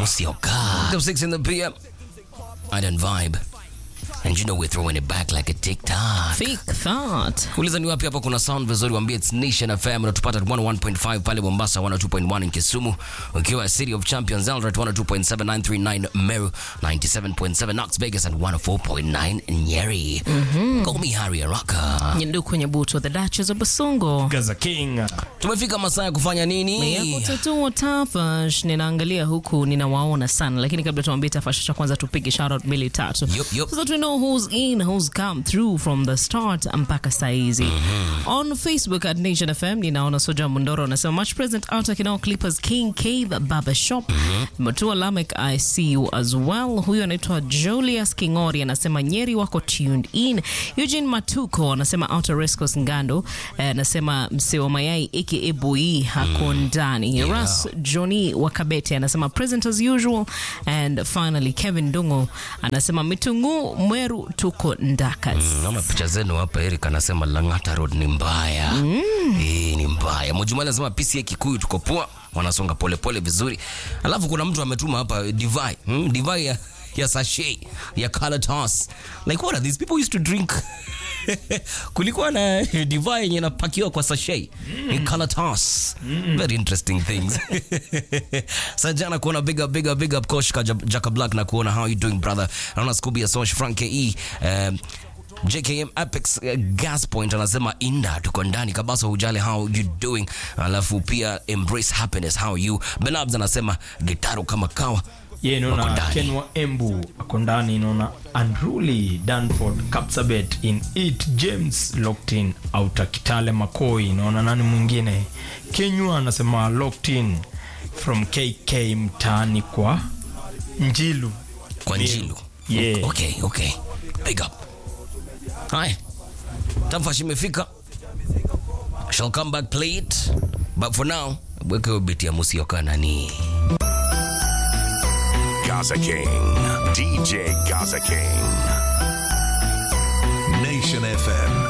Musioka. Till 6 in the PM. I don't vibe. And you know we're throwing it back like a TikTok. Fake thought. Uliza ni wapi hapa kuna sound vizuri, waambie it's Nation FM. Unatupata 101.5 pale Mombasa, 102.1 in Kisumu, ukiwa City of Champions Eldoret 102.7939 Meru, 97.7 Knox Vegas and 104.9 Nyeri. Call me Harry Araka. Nyendu kwenye buto the Duchess of Basungo. Gaza King. Tumefika masaa ya kufanya nini? Yako tatua tafash ninaangalia huku ninawaona sana lakini kabla tuambie tafash cha kwanza tupige shout out mbili tatu Yup, yup. so that we know who's in who's come through from the start mpaka saizi on facebook at nation fm ninaona soja mundoro anasema much present out akinao clippers king cave barber shop matua lamek i see you as well huyu anaitwa julius kingori anasema nyeri wako tuned in eugene matuko anasema outer rescos ngando eh, anasema msee wa mayai aka boi hako ndani Yeah. ras johnny wakabete anasema present as usual and finally kevin dungo anasema mitungu mweru tuko ndakas Naona picha zenu hapa. Eric anasema Lang'ata Road ni mbaya. Eh, ni mbaya. Mojumali anasema PCA Kikuyu tuko poa, wanasonga polepole vizuri. Alafu kuna mtu ametuma hapa divai. Hmm? Divai ya ya sachet ya color toss. Like what are these people used to drink? Kulikuwa na divai yenye inapakiwa kwa sachet. Ni color toss. Very interesting things. Sajana kuona big up big up big up coach ka Jaka Black na kuona how you doing brother. Naona Scooby ya Sosh Frank KE. Um, JKM Apex uh, Gas Point anasema inda tuko ndani kabisa, hujali how you doing. Alafu pia embrace happiness how you. Benabs anasema gitaro kama kawa. ye Wako naona ndani. kenwa embu ako ndani naona unruly danford capsabet in it james locktin outa kitale makoi naona nani mwingine kenywa anasema locktin from kk mtaani kwa njilu Kwa Ndio. Njilu. Yeah. Okay, okay. Big up. Haya. Tamfash imefika. Shall come back play it. But for now, weke bit ya Musioka nani. Gaza King. DJ Gaza King. Nation FM